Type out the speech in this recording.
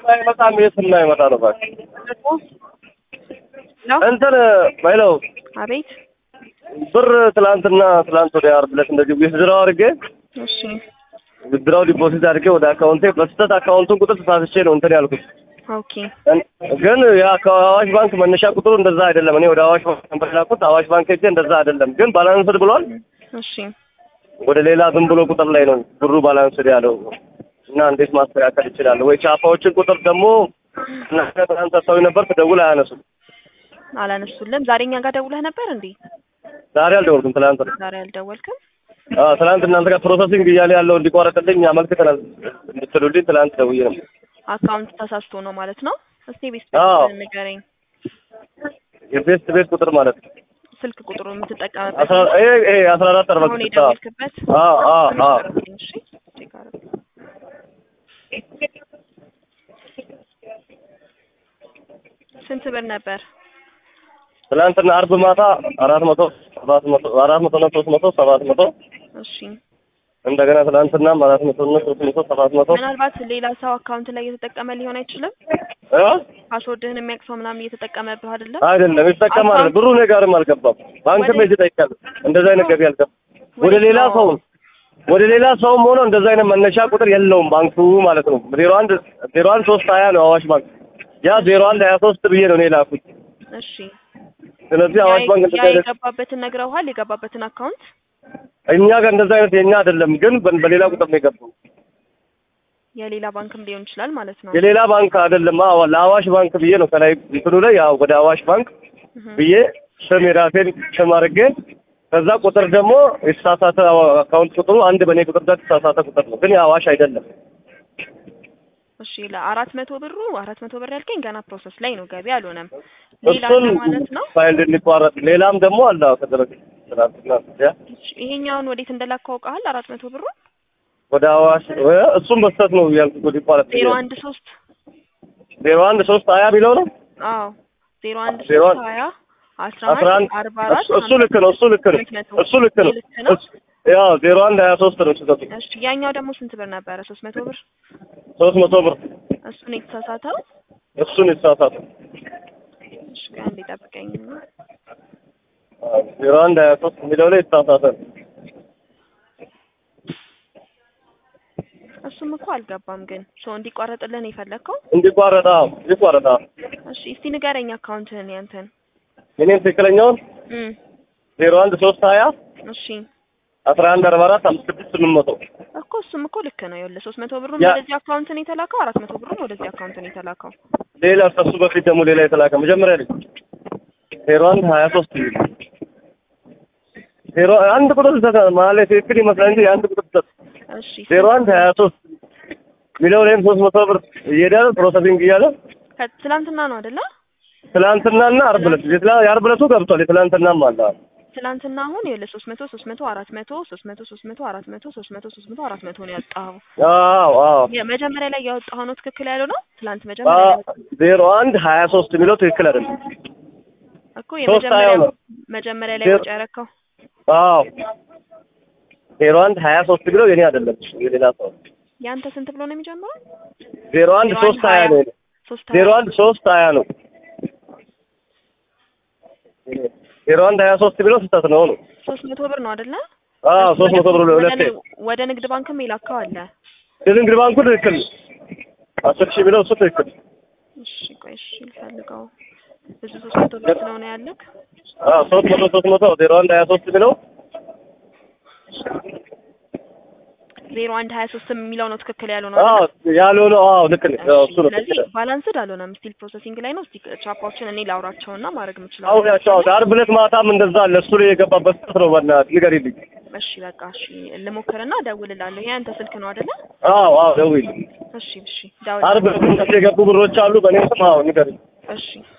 አይመጣም። የት እና ይመጣ ነው እባክህ ነው እንትን ባይለው አቤት ብር ትላንትና ትላንት ወደ ዓርብ ዕለት እንደዚህ ዊዝድራው አድርጌ እሺ ዊዝድራው ዲፖዚት አድርጌ ወደ አካውንቴ በስህተት አካውንቱን ቁጥር ተሳስቼ ነው እንትን ያልኩት። ኦኬ ግን ያ ከአዋሽ ባንክ መነሻ ቁጥሩ እንደዛ አይደለም። እኔ ወደ አዋሽ ባንክ ነበር የላኩት። አዋሽ ባንክ ሄጄ እንደዛ አይደለም። ግን ባላንስድ ብሏል። እሺ ወደ ሌላ ዝም ብሎ ቁጥር ላይ ነው ብሩ ባላንስድ ያለው እና እንዴት ማስተካከል ይችላል ወይ? ቻፓዎችን ቁጥር ደግሞ እናንተ ትናንት ሰጥተውኝ ነበር፣ ትደውል አያነሱም። አላነሱልም ዛሬ እኛ ጋር ደውለህ ነበር እንዴ ዛሬ አልደወልኩም፣ ትናንት ነው። ዛሬ አልደወልክም አዎ ትናንት እናንተ ጋር ፕሮሰሲንግ እያለ ያለው እንዲቋረጥልኝ አመልክተናል እንድትሉልኝ ትናንት ደውዬ ነው። አካውንት ተሳስቶ ነው ማለት ነው እስቲ ቤት አዎ። ንገረኝ የቤት ቤት ቁጥር ማለት ነው ስልክ ቁጥሩ የምትጠቀምበት አስራ ይሄ ይሄ አስራ አራት አርባ አሁን ስድስት አዎ የደወልክበት አዎ አዎ አዎ እሺ ቼክ አድርግ ስንት ብር ነበር ትናንትና አርብ ማታ አራት መቶ ሰባት መቶ አራት መቶ እና ሶስት መቶ ሰባት መቶ እሺ እንደገና ትናንትናም አራት መቶ እና ሶስት መቶ ሰባት መቶ ምናልባት ሌላ ሰው አካውንት ላይ እየተጠቀመ ሊሆን አይችልም እ ፓስወርድህን የሚያውቅ ሰው ምናምን እየተጠቀመብህ አይደለም አይደለም ይጠቀማል። ብሩ እኔ ጋርም አልገባም። ባንክም ሄጄ ጠይቄያለሁ። እንደዛ አይነት ገቢ አልገባም። ወደ ሌላ ሰው ወደ ሌላ ሰውም ሆኖ እንደዛ አይነት መነሻ ቁጥር የለውም ባንኩ ማለት ነው። ዜሮ አንድ ዜሮ አንድ ሶስት ሀያ ነው አዋሽ ባንክ። ያ ዜሮ አንድ ሀያ ሶስት ብዬ ነው እኔ ላኩት። እሺ ስለዚህ አዋሽ ባንክ እንደዛ ያ አይነት የገባበትን ነግረውሃል የገባበትን አካውንት እኛ ጋር እንደዛ አይነት የኛ አይደለም፣ ግን በ- በሌላ ቁጥር ነው የገባው። የሌላ ባንክም ሊሆን ይችላል ማለት ነው የሌላ ባንክ አይደለም። አዎ ለአዋሽ ባንክ ብዬ ነው ከላይ እንትኑ ላይ ያው ወደ አዋሽ ባንክ እህ። ብዬ ስም የራሴን ስም አድርጌ ከዛ ቁጥር ደግሞ የተሳሳተ አካውንት ቁጥሩ አንድ በእኔ ቁጥር ጋር የተሳሳተ ቁጥር ነው፣ ግን የአዋሽ አይደለም። እሺ ለአራት መቶ ብሩ አራት መቶ ብር ያልከኝ ገና ፕሮሰስ ላይ ነው ገቢ አልሆነም ሌላ እሱን አለ ማለት ነው ፋይል እንዲቋረጥ ሌላም ደግሞ አለ ከደረግ ትናንትና ያ እሺ፣ ይሄኛውን ወዴት እንደላከው አውቀሃል አራት መቶ ብሩ ወደ አዋሽ እ እሱም በስተት ነው ያልኩት ወደ ይቋረጥ ዜሮ አንድ ሶስት ዜሮ አንድ ሶስት ሀያ ቢለው ነው አዎ ዜሮ አንድ ዜሮ ሶስት አንድ ሀያ አስራ አስራ አንድ አንድ አርባ አራት እሱ- እሱ ልክ ነው እሱ ልክ ነው ስምንት መቶ እሱ ልክ ነው ልክ ነው? እሱ- ያው ዜሮ አንድ ሀያ ሶስት ነው ስህተቱ እሺ ያኛው ደግሞ ስንት ብር ነበረ ሶስት መቶ ብር ሶስት መቶ ብር እሱን የተሳሳተው እሱን የተሳሳተ እሺ ቆይ አንዴ ጠብቀኝ ዜሮ አንድ ሀያ ሶስት የሚለው ላይ የተሳሳተ ነው። እሱም እኮ አልገባም ግን ሰው እንዲቋረጥልን የፈለግከው እንዲቋረጥ አዎ እንዲቋረጥ አዎ እሺ እስቲ ንገረኝ አካውንትህን ያንተን እኔም ትክክለኛውን እም ዜሮ አንድ ሶስት ሀያ እሺ አስራ አንድ አርባ አራት አምስት ስድስት ስምንት መቶ እኮ እሱም እኮ ልክ ነው ይኸውልህ ሶስት መቶ ብሩን ያ- ወደዚህ አካውንት ነው የተላከው አራት መቶ ብሩን ወደዚህ አካውንት ነው የተላከው ሌላ ከሱ በፊት ደግሞ ሌላ የተላከ መጀመሪያ ላይ ዜሮ አንድ ሀያ ሶስት ይል ዜሮ አንድ ቁጥር ስህተት ነው መሀል ላይ ትክክል ይመስላል እንጂ የአንድ ቁጥር ስህተት እሺ ዜሮ አንድ ሀያ ሶስት የሚለው ላይም ሶስት መቶ ብር እየሄደ ፕሮሰሲንግ እያለ ከትላንትና ነው አይደለ ትላንትናና አርብ ዕለት የትላ- የአርብ ዕለቱ ገብቷል የትላንትናም አለ ትላንትና አሁን ይኸውልህ ሶስት መቶ ሶስት መቶ አራት መቶ ሶስት መቶ ሶስት መቶ አራት መቶ ሶስት መቶ ሶስት መቶ አራት መቶ ነው ያወጣኸው አዎ አዎ የመጀመሪያ ላይ ያወጣኸው ነው ትክክል ያለው ነው ትላንት መጀመሪያ ላይ ያወጣኸው ዜሮ አንድ ሀያ ሶስት የሚለው ትክክል አይደለም እኮ ሶስት ሀያው የመጀመሪያው ነው። መጀመሪያ ላይ ዜሮ- ወጪ ያረከው አዎ ዜሮ አንድ ሀያ ሶስት የሚለው የኔ አይደለም የሌላ ሰው ያንተ ስንት ብሎ ነው የሚጀምረው ዜሮ አንድ ዜሮ ሶስት አንድ ሀያ ሀያ ነው የኔ። ሶስት ዜሮ ሀያ አንድ ሶስት ሀያ ነው ዜሮ አንድ ሀያ ሶስት የሚለው ስህተት ነው ነው ሶስት መቶ ብር ነው አይደለ አዎ ሶስት መቶ ብር ወደ ሁለቴ ንግ- ወደ ንግድ ባንክም የላከው አለ የንግድ ባንኩ ትክክል ነው። አስር ሺህ የሚለው እሱ ትክክል እሺ ቆይ እሺ ልፈልገው ብዙ ሶስት መቶ ብር ስለሆነ ያለክ አዎ ሶስት መቶ ሶስት መቶ ዜሮ አንድ ሀያ ሶስት የሚለው ዜሮ አንድ ሀያ ሶስት የሚለው ነው ትክክል ያለው ነው አዎ አይደለ? ያልሆነው አዎ ልክ ነው አዎ እሺ እሱ ነው ስለዚህ ትክክል ባላንስድ አልሆነም ስቲል ፕሮሰሲንግ ላይ ነው እስቲ ቻፓዎችን እኔ ላውራቸውና ማድረግ የምችለው አሁን ያቸው ዓርብ ዕለት ማታም እንደዛ አለ እሱ ላይ የገባበት ስህተት ነው በእናትህ ንገሪልኝ እሺ በቃ እሺ ልሞክርና እደውልልሃለሁ ይሄ አንተ ስልክ ነው አይደለ አዎ አዎ ደውይልኝ እሺ እሺ ዓርብ ደውል ዕለት የገቡ ብሮች አሉ በእኔ ስም አዎ ንገሪኝ እሺ